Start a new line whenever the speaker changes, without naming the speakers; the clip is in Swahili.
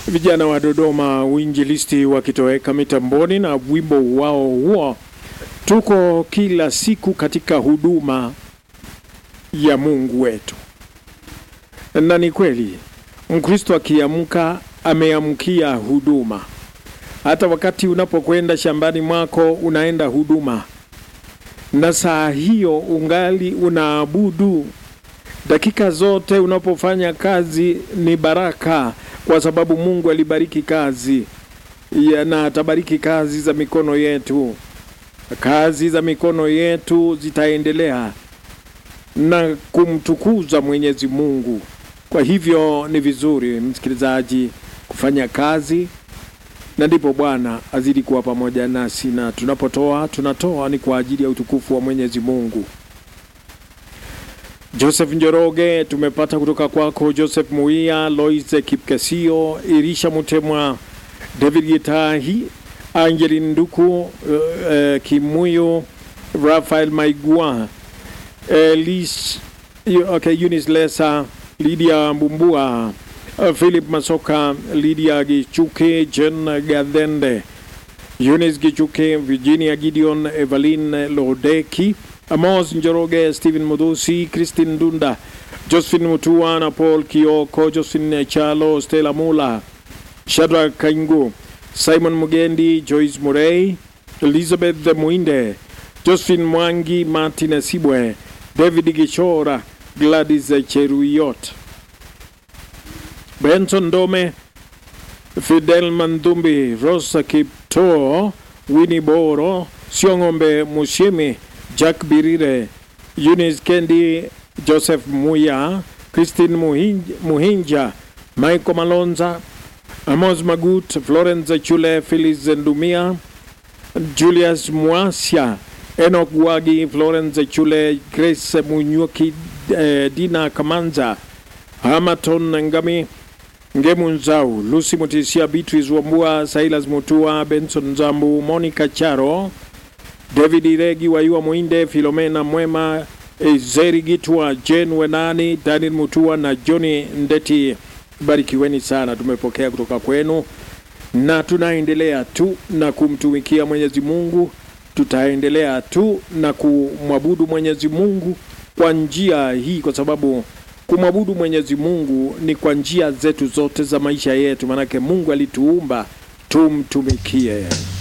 vijana wa Dodoma uinjilisti wakitoweka mitamboni na wimbo wao huo, tuko kila siku katika huduma ya Mungu wetu. Na ni kweli Mkristo akiamka ameamkia huduma. Hata wakati unapokwenda shambani mwako unaenda huduma, na saa hiyo ungali unaabudu. Dakika zote unapofanya kazi ni baraka, kwa sababu Mungu alibariki kazi ya, na atabariki kazi za mikono yetu. Kazi za mikono yetu zitaendelea na kumtukuza Mwenyezi Mungu. Kwa hivyo ni vizuri msikilizaji kufanya kazi, na ndipo Bwana azidi kuwa pamoja nasi, na tunapotoa tunatoa ni kwa ajili ya utukufu wa Mwenyezi Mungu. Joseph Njoroge tumepata kutoka kwako, Joseph Muia, Lois Kipkesio, Irisha Mutemwa, David Gitahi, Angelin Nduku, uh, uh, Kimuyo, Rafael Maigua, Elis, okay, Eunice Lesa, Lydia Mbumbua, uh, Philip Masoka, Lydia Gichuke, Jen Gadende, Eunice Gichuke, Virginia Gideon, Evelyn Lodeki, Amos Njoroge, Stephen Mudusi, Christine Dunda, Josephine Mutua na Paul Kioko, Josephine Chalo, Stella Mula, Shadrack Kaingu, Simon Mugendi, Joyce Murray, Elizabeth Muinde, Josephine Mwangi, Martin Sibwe, David Gishora, Gladys Cheruyot, Benson Dome, Fidel Mandumbi, Rosa Kipto, Winnie Boro, Siongombe Mushimi, Jack Birire, Eunice Kendi, Joseph Muya, Christine Muhinja, Muhinja Michael Malonza, Amos Magut, Florence Chule, Phyllis Ndumia, Julius Mwasia, Enoch Wagi, Florence Chule, Grace Munyuki, eh, Dina Kamanza, Hamaton Ngami, Ngemu Nzau, Lucy Mutisia, Beatrice Wambua, Silas Mutua, Benson Zambu, Monica Charo, David Iregi, Wayua Mwinde, Filomena Mwema, Ezeri Gitwa, Jen Wenani, Daniel Mutua na Johnny Ndeti. Barikiweni sana, tumepokea kutoka kwenu na tunaendelea tu na kumtumikia Mwenyezi Mungu. Tutaendelea tu na kumwabudu Mwenyezi Mungu kwa njia hii, kwa sababu kumwabudu Mwenyezi Mungu ni kwa njia zetu zote za maisha yetu, maanake Mungu alituumba tumtumikie.